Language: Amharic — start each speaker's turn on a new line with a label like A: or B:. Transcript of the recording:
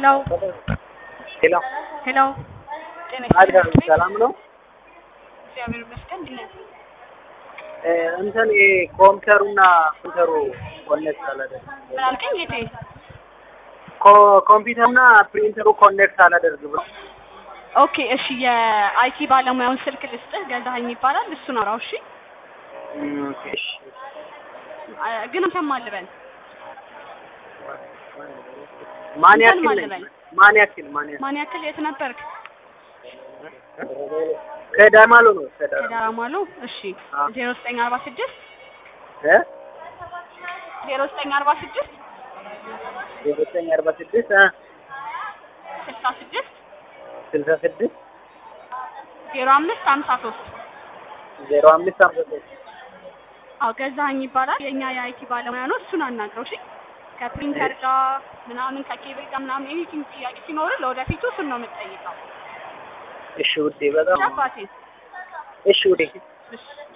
A: ሄሎ
B: ሄሎ
A: ሄሎ ጤና
B: አድጋ
A: ይስጥልኝ።
B: ሰላም ነው።
A: እግዚአብሔር ይመስገን። እንዴት ነህ?
B: እ እንትን ይሄ ኮምፒውተሩና ፕሪንተሩ ኮኔክት አላደርግ
A: ምን አልከኝ ጌቴ?
B: ኮ- ኮምፒውተሩና ፕሪንተሩ ኮኔክት አላደርግ ብሎ
A: ኦኬ እሺ፣ የአይቲ ባለሙያውን ስልክ ልስጥህ። ገዛኸኝ ይባላል። እሱን አውራው። እሺ
B: እም፣ ኦኬ፣ እሺ።
A: አ- ግን አንተም አልበል
B: ማን
A: እንትን
B: ያክል
A: ማለት
B: ነኝ?
A: ነው።
B: ማን ያክል ማን ያክል
A: ማን ያክል የት ነበርክ?
B: ከዳማሎ ነው ከዳማሎ
A: ከዳራማሉ። እሺ
B: አዎ።
A: ዜሮ ዘጠኝ አርባ ስድስት
B: እ
A: ዜሮ ዘጠኝ አርባ ስድስት
B: ዘጠኝ አርባ ስድስት እ
A: ስልሳ ስድስት
B: ስልሳ ስድስት
A: ዜሮ አምስት ሀምሳ ሶስት
B: ዜሮ አምስት ሃምሳ ሶስት
A: አዎ ገዛኸኝ ይባላል። የእኛ የአይቲ ባለሙያ ነው። እሱን አናግረው። እሺ ከፕሪንተር ጋር ምናምን ከኬብል ጋር ምናምን ኤኒቲንግ ጥያቄ ሲኖር ለወደፊቱ እሱን ነው የምትጠይቀው።
B: እሺ ውዴ፣ በጣም
A: አባቴ
B: እሺ ውዴ።
A: እሺ